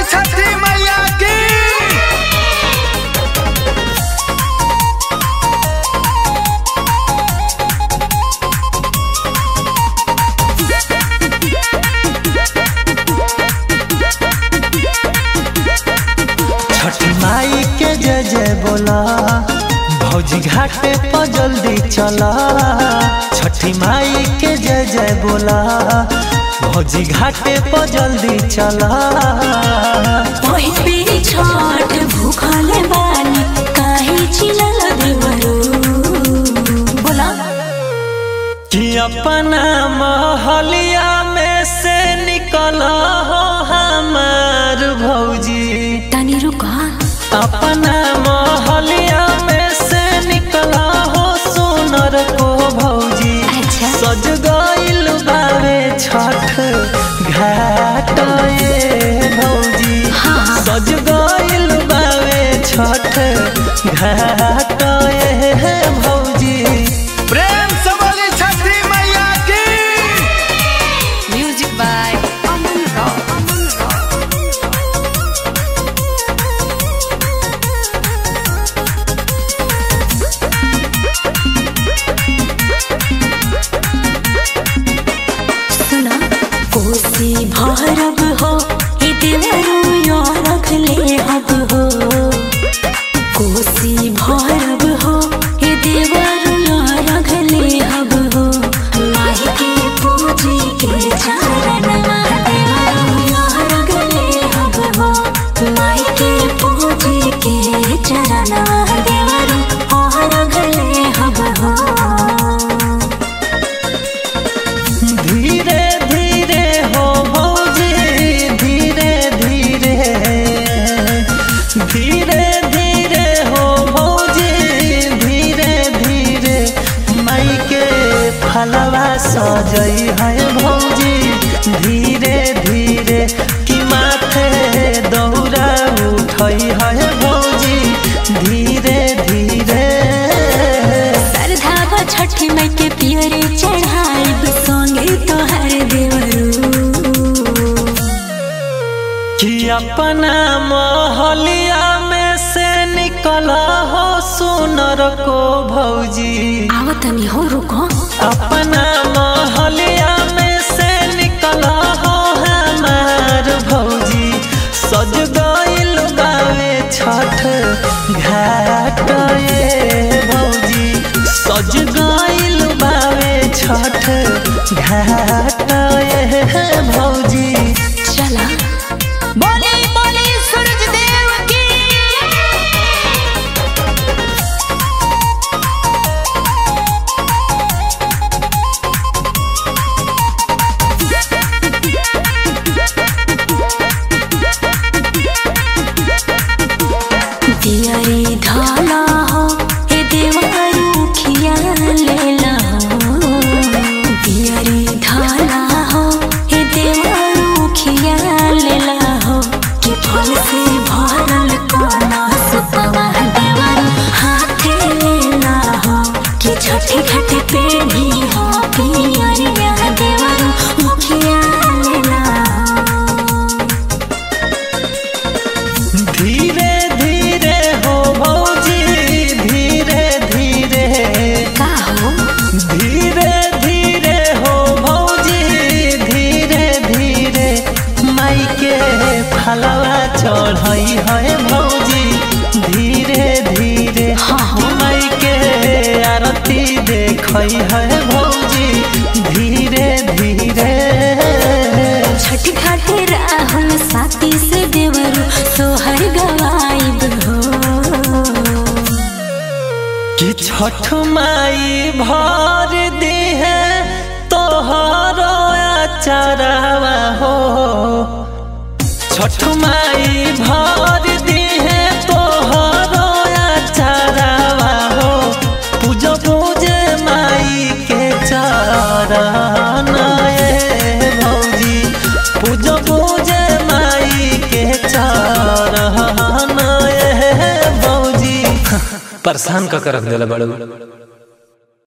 बोली छठी मैया की छठी माई के जय जय बोला भौजी घाटे पर जल्दी चला छठी माई के जय जय बोला भौजी घाटे पर जल्दी चला पहिली छठ भूखल बानी काहे चिल्ला देवरू बोला कि अपना महलिया में से निकल हो हमार भौजी तनी रुका अपना महलिया में से निकला हो सोनर को भौजी अच्छा सज गइल बावे छठ घाट ये भौजी हाँ। सज गइल बावे छठ घाट ये भौजी प्रेम से बोली छठी मैया की music by Aman rock Aman rock सुना कोसी भरब हो हे देवरू यो रख ले हब हो कोसी भरब हो हे देवरू यो रख ले हब हो माही के पूजी के चरण देवरू यो रख ले हब हो माही के पूजी के चरण देवरू यो रख ले हब हो धीरे धीरे हो भौजी धीरे धीरे धीरे धीरे हो भौजी धीरे धीरे माई के फलवा सजई है भौजी धीरे धीरे कि माथे दौरा उठई है भौजी धीरे धीरे सरधा छठी माई के पियरे चढ़ाई संगे तोहर देवरू कि अपना महलिया में से निकला हो सुनर को भौजी आवतनी हो रुको अपना महलिया में से निकला हो हमार भौजी सज गइल बावे छठ घाट ये भौजी सज गइल बावे छठ घाट ये भौजी चला बोले बोले सूरज देव की दियरी ढाला हो हे देवरू खिया लेला हो दियरी ढाला हो हे देवरू खिया लेला हो कि फल से भरल कोना सुपवा देवरू हाथे लेला हो कि छठी घाटे पे भी हो पियरिया देवरू मुखिया लेला हो धीरे धीरे हो भौजी धीरे धीरे का हो धीरे धीरे हो भौजी धीरे धीरे माई के फलवा चढ़ई है भौजी धीरे धीरे हाँ, हाँ। माई के आरती देखई है भौजी धीरे धीरे छठ घाटे राहुल साथी से देवरू सोहर गवाइब हो कि छठ माई भर दी है तोहरो अचारवा हो छठ माई भर दी है तोहरो अचारवा हो पूज पूज माई के चरण ए भौजी पूज पूज माई के चरण ए भौजी परेशान का कर रख दिला बड़ू